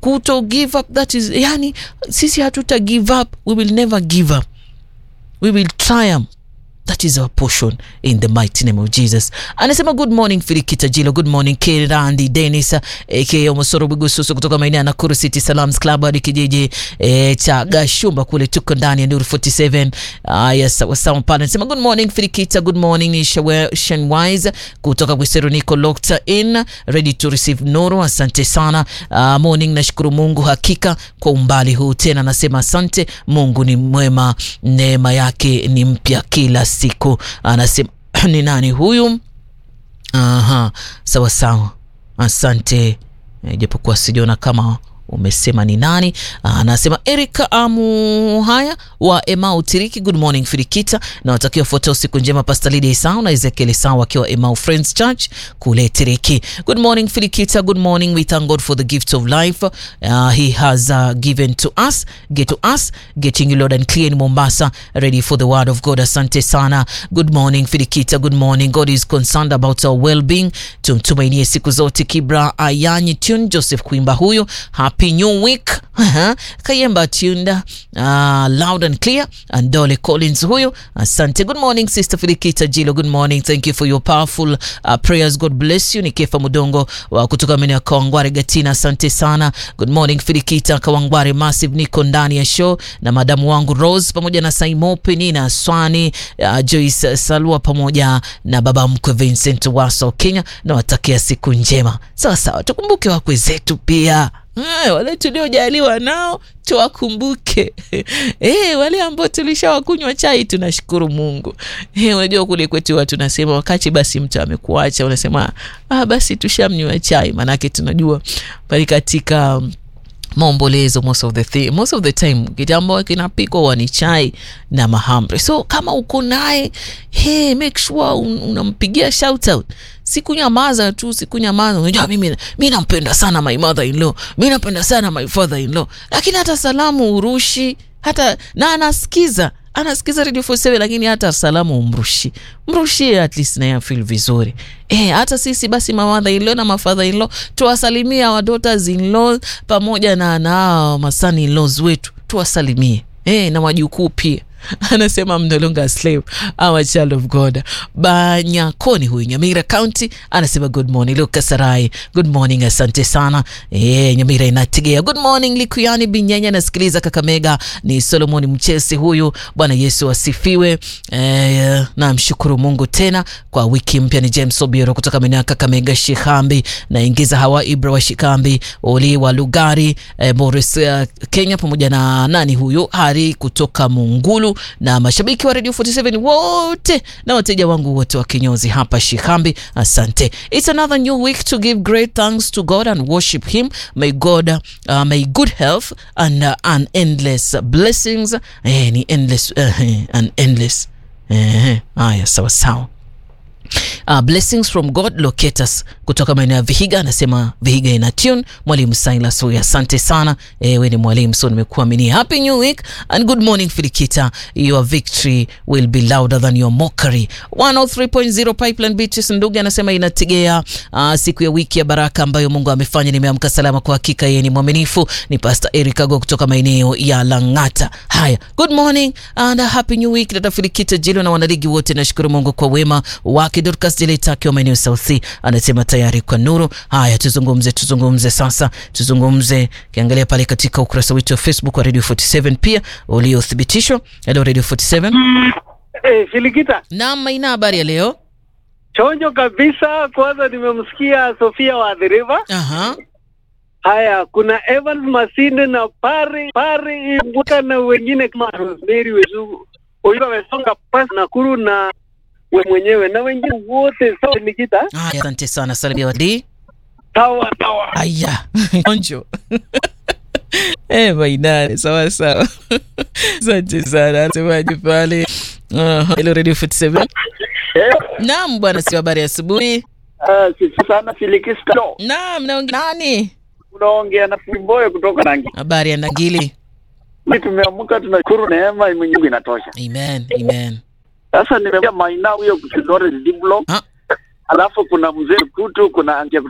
kuto give up that is yani sisi hatuta give up we will never give up we will triumph that is our portion in the mighty name of jesus anasema good morning filikita jilo good morning kirandi denis aka omosoro bigususu kutoka maeneo ya nakuru city salams club hadi kijiji e, cha gashumba kule tuko ndani ya nuru 47 uh, yes, sawasawa pale anasema good morning filikita good morning ni Shawe- shenwise kutoka kwiseru niko locked in ready to receive nuru asante sana uh, morning nashukuru mungu hakika kwa umbali huu tena anasema asante mungu ni mwema neema yake ni mpya kila siku anasema ni nani huyu aha sawa sawa asante Eh, japokuwa sijaona kama umesema ni nani Ah, anasema erika amu haya wa emau tiriki good morning firikita na watakiwa fuata usiku njema pastalidi isau na ezekiel isau wakiwa emau friends church kule tiriki good morning firikita good morning we thank god for the gift of life uh, he has uh, given to us get to us getting you loud and clear in mombasa ready for the word of god asante sana good morning firikita good morning god is concerned about our well-being tumtumainie siku zote kibra ayanyi tune joseph kuimba huyu happy new week Aha. kayemba tunda uh, loud and clear and dole collins huyu asante good morning sister filikita jilo good morning thank you for your powerful uh, prayers god bless you ni kefa mudongo wa kutoka maeneo ya kawangware gatina asante sana good morning filikita kawangware massive niko ndani ya show na madamu wangu rose pamoja na saimo penina swani uh, joyce salua pamoja na baba mkwe vincent waso kenya na watakia siku njema sawa sawa tukumbuke wakwe zetu pia Eh, wale tuliojaliwa nao tuwakumbuke eh, wale ambao tulishawakunywa chai tunashukuru mungu eh, unajua kule kwetu watu tunasema wakati basi mtu amekuacha unasema ah, basi tushamnywa chai maanake tunajua pale katika um, maombolezo most of the thi- most of the time kitambo kinapikwa huwa ni chai na mahamri so kama uko naye hey, make sure un, unampigia shout out sikunyamaza tu sikunyamaza unajua mimi mi nampenda sana my mother in law mi napenda sana my father in law lakini hata salamu urushi hata na anasikiza anasikiza radio 47 lakini hata salamu umrushi mrushie at least naye afil vizuri eh hata sisi basi mamadha inlo na mafadha inlo tuwasalimia wa daughters in law pamoja na na mason in laws wetu tuwasalimie eh na wajukuu pia anasema I'm no longer a slave I'm a child of god banyakoni huyu nyamira county anasema good morning luka sarai good morning asante sana e, nyamira inategea good morning likuyani binyanya anasikiliza kakamega ni solomoni mchesi huyu bwana yesu asifiwe e, namshukuru mungu tena kwa wiki mpya ni james obiero kutoka maeneo ya kakamega shikambi naingiza hawa ibra wa shikambi oli wa lugari e, boris uh, kenya pamoja na nani huyu hari kutoka mungulu na mashabiki wa radio 47 wote na wateja wangu wote wa kinyozi hapa shikambi asante it's another new week to give great thanks to god and worship him may god uh, may good health and uh, an endless blessings eh, ni endless uh, and endless eh, haya sawa sawa Uh, blessings from god locate us kutoka maeneo ya vihiga anasema vihiga ina tune mwalimu silas huyu asante sana ewe ni mwalimu so nimekuaminia happy new week and good morning filikita your victory will be louder than your mockery 103.0 pipeline beaches ndugu anasema inategea uh, siku ya wiki ya baraka ambayo mungu amefanya nimeamka salama kwa hakika yeye ni mwaminifu ni pastor eric ago kutoka maeneo ya langata haya good morning and a happy new week dada filikita jilo na wanaligi wote nashukuru mungu kwa wema wake dorcas jeleta akiwa maeneo south Sea, anasema tayari kwa nuru haya tuzungumze tuzungumze sasa tuzungumze kiangalia pale katika ukurasa wetu wa facebook wa radio 47 pia uliothibitishwa hello radio 47 Eh, Filikita, naam maina habari ya leo chonjo kabisa. Kwanza nimemsikia Sofia wa The River. aha Haya, kuna Evans Masinde na Pari Pari Mbuka na wengine kama Rosemary Wezu huyu amesonga pasi Nakuru na we mwenyewe na wengine wote. Sawa Filikita, haya asante sana salimia wadi sawa sawa. aya onjo Eh, mainane sawa sawa asante sana semaji pale Aha, hello radio 47 naam bwana si habari ya asubuhi Uh, sisi sana Filikista, naam naongea nani unaongea na Fimboyo kutoka Rangi. habari ya ndangili Mimi tumeamka tunashukuru neema Mungu inatosha. amen amen Sasa nimeambia Maina huyo Kidore Diblo, Ah. alafu kuna mzee Kutu, kuna Antia